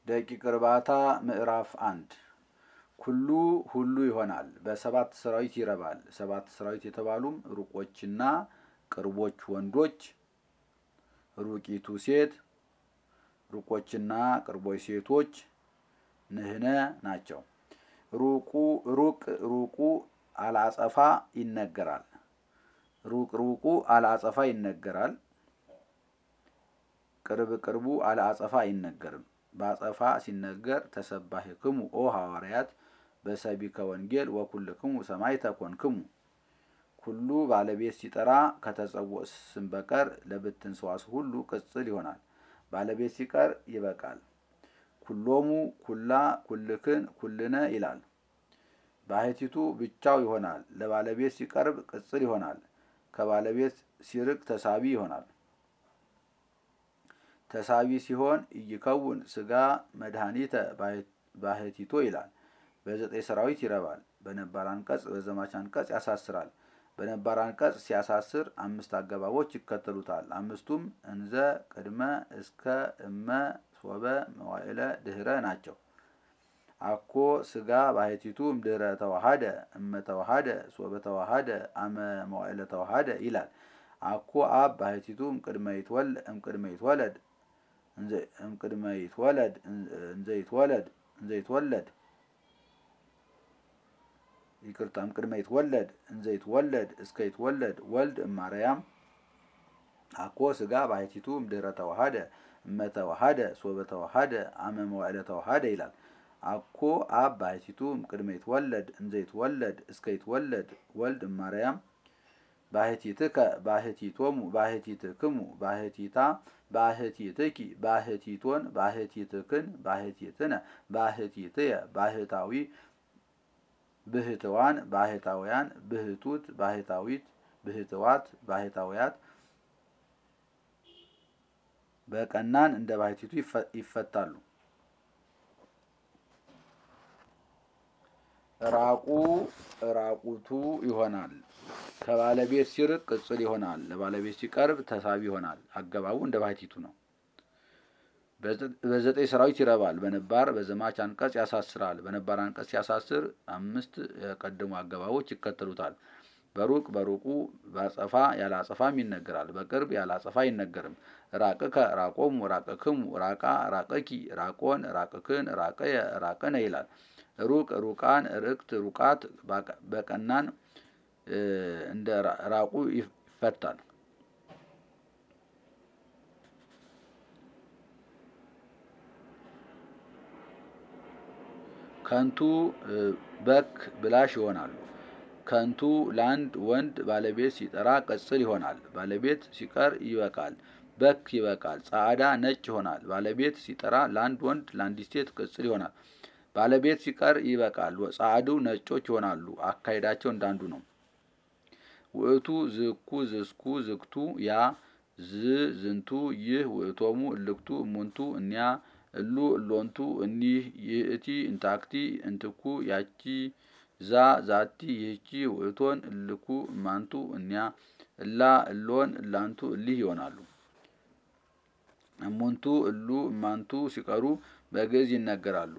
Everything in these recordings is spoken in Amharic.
ደቂቅ እርባታ ምዕራፍ አንድ ኩሉ ሁሉ ይሆናል። በሰባት ሰራዊት ይረባል። ሰባት ሰራዊት የተባሉም ሩቆችና ቅርቦች ወንዶች፣ ሩቂቱ ሴት፣ ሩቆችና ቅርቦች ሴቶች ንህነ ናቸው። ሩቁ ሩቅ ሩቁ አልአጸፋ ይነገራል። ሩቅ ሩቁ አልአጸፋ ይነገራል። ቅርብ ቅርቡ አልአጸፋ አይነገርም። በአጸፋ ሲነገር ተሰባሕክሙ ኦ ሐዋርያት በሰቢከ ወንጌል ወኩልክሙ ሰማዕተ ኮንክሙ። ኩሉ ባለቤት ሲጠራ ከተጸውዖ ስም በቀር ለብትን ሰዋስው ሁሉ ቅጽል ይሆናል። ባለቤት ሲቀር ይበቃል። ኩሎሙ፣ ኩላ፣ ኩልክን፣ ኩልነ ይላል። ባሕቲቱ ብቻው ይሆናል። ለባለቤት ሲቀርብ ቅጽል ይሆናል። ከባለቤት ሲርቅ ተሳቢ ይሆናል። ተሳቢ ሲሆን እይከውን ስጋ መድኃኒተ ባሕቲቶ ይላል። በዘጠኝ ሰራዊት ይረባል። በነባር አንቀጽ በዘማች አንቀጽ ያሳስራል። በነባር አንቀጽ ሲያሳስር አምስት አገባቦች ይከተሉታል። አምስቱም እንዘ፣ ቅድመ፣ እስከ፣ እመ፣ ሶበ፣ መዋዕለ፣ ድህረ ናቸው። አኮ ስጋ ባሕቲቱ እምድህረ ተዋሃደ እመ ተዋሃደ ሶበ ተዋሃደ አመ መዋዕለ ተዋሃደ ይላል። አኮ አብ ባሕቲቱ እምቅድመ ይትወለድ እምቅድመ ይትወለድ እንዘ ይትወለድ እንዘ ይትወለድ ይቅርታ እምቅድመ ይትወለድ እንዘ ይትወለድ እስከ ይትወለድ ወልድ እማርያም አኮ ስጋ ባሕቲቱ እምድህረ ተዋሃደ እመ ተዋሃደ ሶበ ተዋሃደ አመ መዋዕለ ተዋሃደ ይላል። አኮ አብ ባሕቲቱ እምቅድመ ይትወለድ እንዘ ይትወለድ እስከ ይትወለድ ወልድ እማርያም ባሕቲትከ ባሕቲቶሙ ባሕቲትክሙ ባሕቲታ ባሕቲትኪ ባሕቲቶን ባሕቲትክን ባሕቲትነ ባሕቲትየ ባሕታዊ ብህትዋን ባሕታውያን ብህቱት ባሕታዊት ብህትዋት ባሕታውያት በቀናን እንደ ባሕቲቱ ይፈታሉ። ራቁ ራቁቱ ይሆናል። ከባለቤት ሲርቅ ቅጽል ይሆናል። ለባለቤት ሲቀርብ ተሳቢ ይሆናል። አገባቡ እንደ ባሕቲቱ ነው። በዘጠኝ ሰራዊት ይረባል። በነባር በዘማች አንቀጽ ያሳስራል። በነባር አንቀጽ ሲያሳስር አምስት የቀደሙ አገባቦች ይከተሉታል። በሩቅ በሩቁ በአጸፋ ያለ አጸፋም ይነገራል። በቅርብ ያለ አጸፋ አይነገርም። ራቅከ ራቆሙ ራቅክሙ ራቃ ራቀኪ ራቆን ራቅክን ራቀየ ራቅነ ይላል። ሩቅ ሩቃን ርቅት ሩቃት በቀናን እንደ ራቁ ይፈታል። ከንቱ በክ ብላሽ ይሆናሉ። ከንቱ ለአንድ ወንድ ባለቤት ሲጠራ ቅጽል ይሆናል። ባለቤት ሲቀር ይበቃል። በክ ይበቃል። ጻዕዳ ነጭ ይሆናል። ባለቤት ሲጠራ ለአንድ ወንድ ለአንዲት ሴት ቅጽል ይሆናል። ባለቤት ሲቀር ይበቃል። ጻዕዱ ነጮች ይሆናሉ። አካሄዳቸው እንዳንዱ ነው። ውእቱ ዝኩ ዝስኩ ዝክቱ ያ ዝ ዝንቱ ይህ ውእቶሙ እልክቱ እሙንቱ እኒያ እሉ እሎንቱ እኒህ ይእቲ እንታክቲ እንትኩ ያቺ ዛ ዛቲ ይህቺ ውእቶን እልኩ እማንቱ እኒያ እላ እሎን እላንቱ እሊህ ይሆናሉ። እሙንቱ እሉ እማንቱ ሲቀሩ በግዕዝ ይነገራሉ።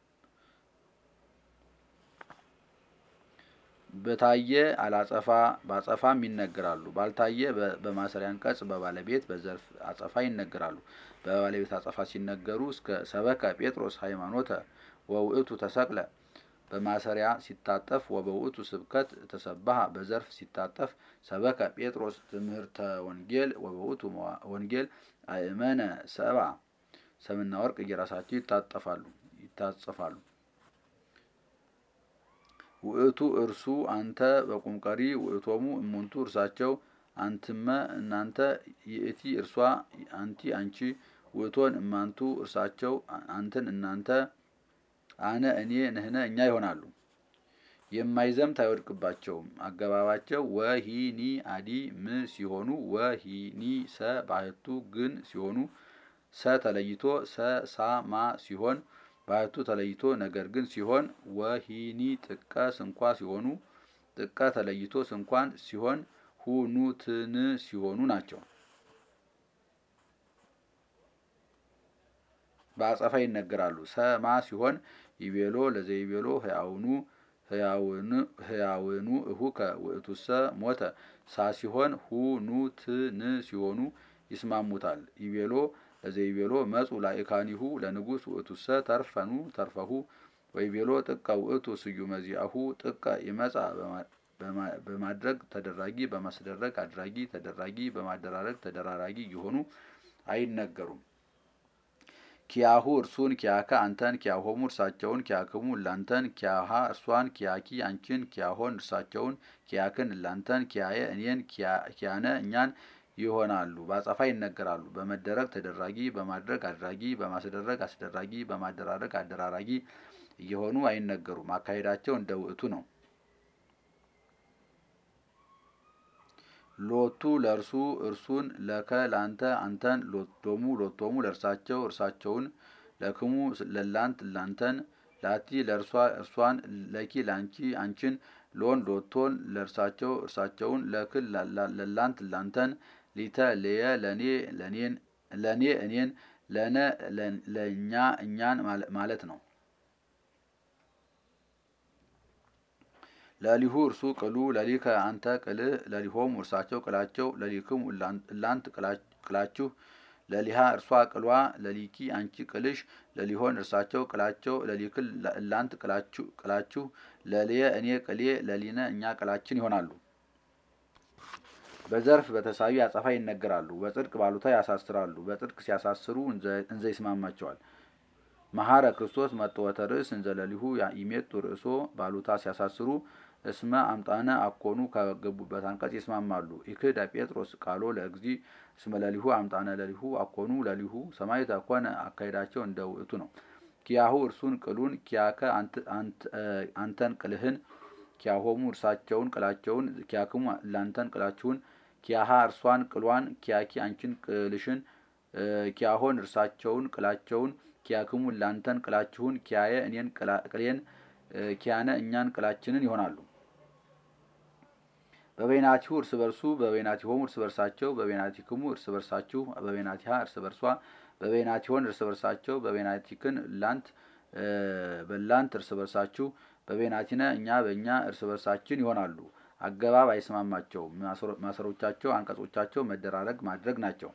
በታየ አላጸፋ በአጸፋም ይነገራሉ። ባልታየ በማሰሪያ አንቀጽ በባለቤት በዘርፍ አጸፋ ይነገራሉ። በባለቤት አጸፋ ሲነገሩ እስከ ሰበከ ጴጥሮስ ሃይማኖተ ወውእቱ ተሰቅለ በማሰሪያ ሲታጠፍ ወበውእቱ ስብከት ተሰባሃ በዘርፍ ሲታጠፍ ሰበከ ጴጥሮስ ትምህርተ ወንጌል ወበውእቱ ወንጌል አእመነ ሰብአ ሰምና ወርቅ እየራሳቸው ይታጠፋሉ ይታጸፋሉ። ውእቱ እርሱ አንተ በቁምቀሪ ውእቶሙ እሙንቱ እርሳቸው አንትመ እናንተ ይእቲ እርሷ አንቲ አንቺ ውእቶን እማንቱ እርሳቸው አንትን እናንተ አነ እኔ ንህነ እኛ ይሆናሉ። የማይዘምት አይወድቅባቸውም። አገባባቸው ወሂኒ አዲ ም ሲሆኑ ወሂኒ ሰ ባህቱ ግን ሲሆኑ ሰ ተለይቶ ሰ ሳ ማ ሲሆን ባህቱ ተለይቶ ነገር ግን ሲሆን ወሂኒ ጥቀ ስንኳ ሲሆኑ ጥቀ ተለይቶ ስንኳን ሲሆን ሁኑ ትን ሲሆኑ ናቸው። በአጸፋ ይነገራሉ። ሰማ ሲሆን ይቤሎ ለዘይቤሎ ህያውኑ ህያውኑ እሁከ ውእቱሰ ሞተ ሳ ሲሆን ሁ ኑ ት ን ሲሆኑ ይስማሙታል። ይቤሎ ለዘይቤሎ መጹ ላይካኒሁ ለንጉስ ውእቱሰ ተርፈኑ ተርፈሁ ወይቤሎ ጥቀ ውእቱ ስዩመ ዚአሁ ጥቀ ይመጻ በማድረግ ተደራጊ በማስደረግ አድራጊ ተደራጊ በማደራረግ ተደራራጊ እየሆኑ አይነገሩም። ኪያሁ እርሱን ኪያከ አንተን ኪያሆሙ እርሳቸውን ኪያክሙ እላንተን ኪያሃ እርሷን ኪያኪ አንቺን ኪያሆን እርሳቸውን ኪያክን እላንተን ኪያየ እኔን ኪያነ እኛን ይሆናሉ። በአጸፋ ይነገራሉ። በመደረግ ተደራጊ በማድረግ አድራጊ በማስደረግ አስደራጊ በማደራረግ አደራራጊ እየሆኑ አይነገሩም። አካሄዳቸው እንደ ውእቱ ነው። ሎቱ ለእርሱ እርሱን ለከ ላንተ አንተን ሎቶሙ ሎቶሙ ለእርሳቸው እርሳቸውን ለክሙ ለላንት ላንተን ላቲ ለእርሷ እርሷን ለኪ ላንቺ አንቺን ሎን ሎቶን ለእርሳቸው እርሳቸውን ለክል ለላንት ላንተን ሊተ ለየ ለኔ ለኔን ለኔ እኔን ለነ ለእኛ እኛን ማለት ነው። ለሊሁ እርሱ ቅሉ ለሊከ አንተ ቅልህ ለሊሆሙ እርሳቸው ቅላቸው ለሊክሙ እላንት ቅላችሁ ለሊሃ እርሷ ቅሏ ለሊኪ አንቺ ቅልሽ ለሊሆን እርሳቸው ቅላቸው ለሊክል እላንት ቅላችሁ ለልየ እኔ ቅሌ ለሊነ እኛ ቅላችን ይሆናሉ። በዘርፍ በተሳቢ አጸፋ ይነገራሉ። በጽድቅ ባሉታ ያሳስራሉ። በጽድቅ ሲያሳስሩ እንዘ ይስማማቸዋል። መሐረ ክርስቶስ መጥወተ ርእስ እንዘ ለሊሁ ይሜጡ ርእሶ ባሉታ ሲያሳስሩ እስመ አምጣነ አኮኑ ከገቡበት አንቀጽ ይስማማሉ። ኢክዳ ጴጥሮስ ቃሎ ለእግዚ እስመ ለሊሁ አምጣነ ለሊሁ አኮኑ ለሊሁ ሰማዕት ኮነ አካሄዳቸው እንደ ውእቱ ነው። ኪያሁ እርሱን ቅሉን ኪያከ አንተን ቅልህን ኪያሆሙ እርሳቸውን ቅላቸውን ኪያክሙ ላንተን ቅላችሁን ኪያሃ እርሷን ቅሏን ኪያኪ አንቺን ቅልሽን ኪያሆን እርሳቸውን ቅላቸውን ኪያክሙ ላንተን ቅላችሁን ኪያየ እኔን ቅሌን ኪያነ እኛን ቅላችንን ይሆናሉ። በበይናቲሁ እርስ በርሱ በበይናቲሆሙ እርስ በርሳቸው በበይናቲክሙ እርስ በርሳችሁ በበይናቲሃ እርስ በርሷ በበይናቲሆን እርስ በርሳቸው በበይናቲክን ላንት በላንት እርስ በርሳችሁ በበይናቲነ እኛ በእኛ እርስ በርሳችን ይሆናሉ። አገባብ አይስማማቸውም። ማሰሮቻቸው አንቀጾቻቸው መደራረግ ማድረግ ናቸው።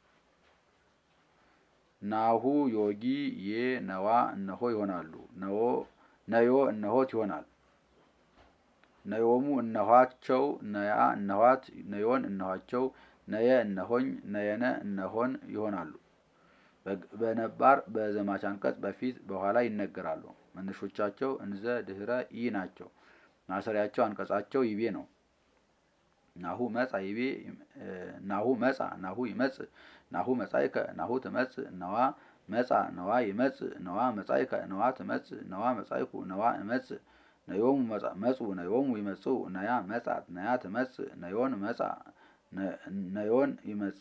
ናሁ ዮጊ ዬ ነዋ እነሆ ይሆናሉ። ነዮ እነሆት ይሆናል። ነዮሙ እነኋቸው ነያ እነኋት ነዮን እነኋቸው ነየ እነሆኝ ነየነ እነሆን ይሆናሉ። በነባር በዘማች አንቀጽ በፊት በኋላ ይነገራሉ። መነሾቻቸው እንዘ ድህረ ኢ ናቸው። ማሰሪያቸው አንቀጻቸው ይቤ ነው። ናሁ መጻ ይቤ ናሁ መጻ ናሁ ይመጽእ ናሁ መጻእከ ናሁ ትመጽእ ነዋ መጻ ነዋ ይመጽእ ነዋ መጻእከ ነዋ ትመጽእ ነዋ መጻእኩ ነዋ እመጽእ ነዮሙ መጹ ነዮሙ ይመጽኡ ነያ መጻት ነያ ትመጽእ ነዮን መጻ ነዮን ይመጻ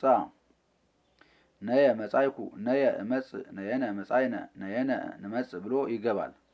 ነየ መጻይኩ ነየ እመጽእ ነየነ መጻይነ ነየነ ንመጽእ ብሎ ይገባል።